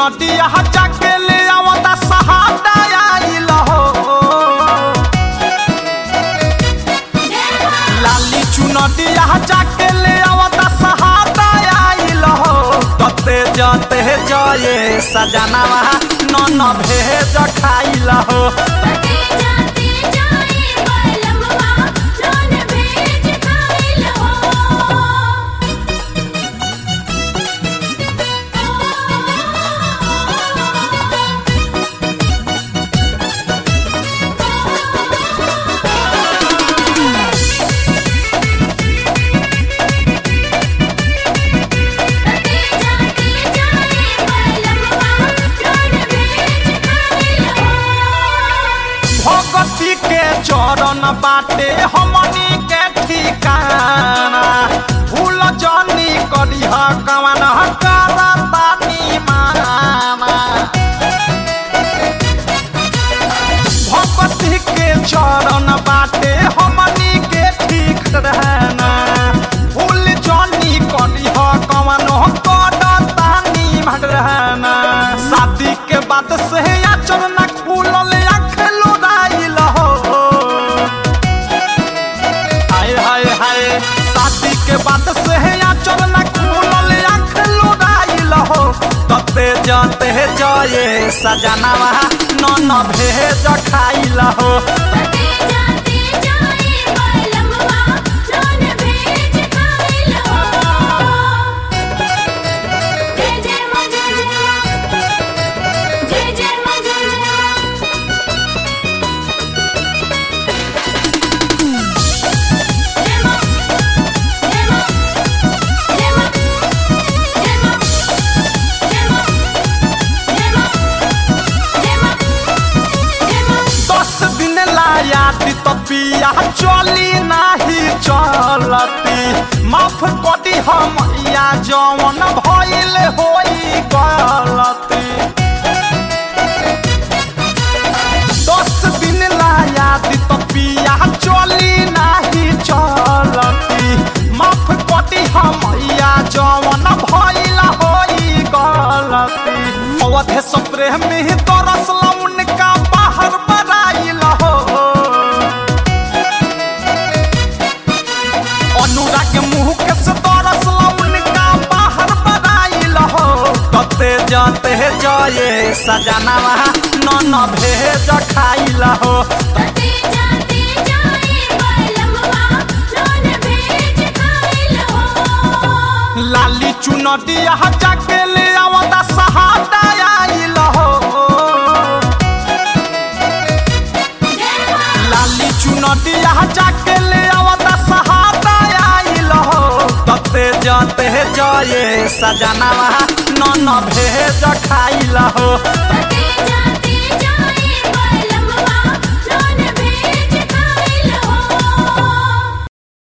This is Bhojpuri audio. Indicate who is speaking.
Speaker 1: चुनटिया जाके ले आवता सहाटा आइल हो लाली चुनटिया जाके ले आवता सहाटा आइल हो तते जते जये सजनावा नन भेज खाइल हो
Speaker 2: तटे जाते जाए बलमवा लोन भेज खाइल हो तटे जाते जाए बलमवा लोन भेज खाइल हो
Speaker 1: भगती के चरण बाटे हमनी के ठिकाना भूल जनी करिह कवन करतानी माना भगती के चरण बाटे हमनी के ठीक रहना भूल जनी करिह कवन करतानी रहना शादी के बाद से आचरण खुलल आँख लोराइल हो हाय हाय हाय शादी के बाद से आचरण खुलल आँख लोराइल हो तते जते जये सजनावा नन भेज खाइल हो
Speaker 2: तटे जाते जाए बलमवा लोन भेज खाइल हो जय जय मां जय जय मां जय जय मां जय जय मां जय मां जय मां जय मां जय मां जय मां जय मां जय मां जय मां
Speaker 1: दस दिन लायाती तो पिया चली नाही चलती माफ कदी हम या जवन भइल होई गलती दस दिन लायाती तो पिया चली नाही चलती माफ कदी हम या जवन भइल होई गलती अवधे सप्रेम में तरसला उनका बाहर बराइल हो अनुराग मुँह के से तरसला उनका बाहर बराइल हो तते जाते जये सजनावा नन भेज खाइल हो
Speaker 2: तटे जाते जाए बलमवा लोन भेज खाइल हो
Speaker 1: लाली चुनटिया जाके ले आवता सहाटा आइल हो
Speaker 2: जय मां
Speaker 1: लाली चुनटिया जाके ले आवता सहाटा आइल हो तते जाते जये सजनावा नन भेज खाइल हो
Speaker 2: तटे जाते